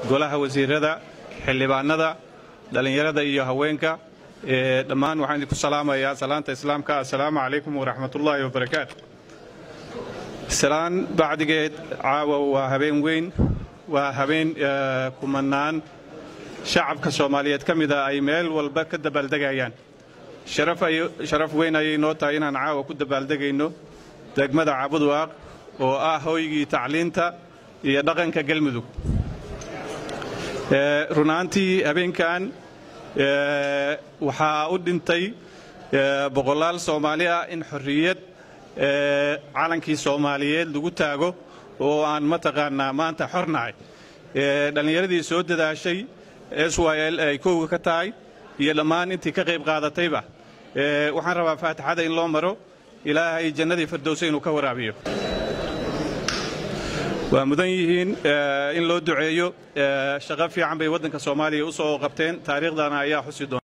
golaha wasiirada xildhibaanada dhallinyarada iyo haweenka dhammaan waxaan idinku salaamayaa salaanta islaamka assalaamu calaykum waraxmatullaahi wabarakaatu salaan bacdigeed caawa waa habeen weyn waa habeen kumanaan shacabka soomaaliyeed ka mida ay meel walba ka dabaaldegayaan sharaf weyn ayay noo tahay inaan caawa ku dabaaldegayno degmada cabudwaaq oo ah hoygii tacliinta iyo dhaqanka galmudug runaantii habeenkan waxaa u dhintay boqolaal soomaali ah in xorriyad calankii soomaaliyeed lagu taago oo aan mataqaanaa maanta xornahay dhallinyaradii soo dadaashay s y l ay kowga ka tahay iyo dhammaan intii ka qayb qaadatayba waxaan rabaa faatixada in loo maro ilaahay jannadii firdowsa inuu ka waraabiyo waa mudan yihiin in loo duceeyo shaqo fiican bay waddanka soomaaliya u soo qabteen taariikhdana ayaa xusi doona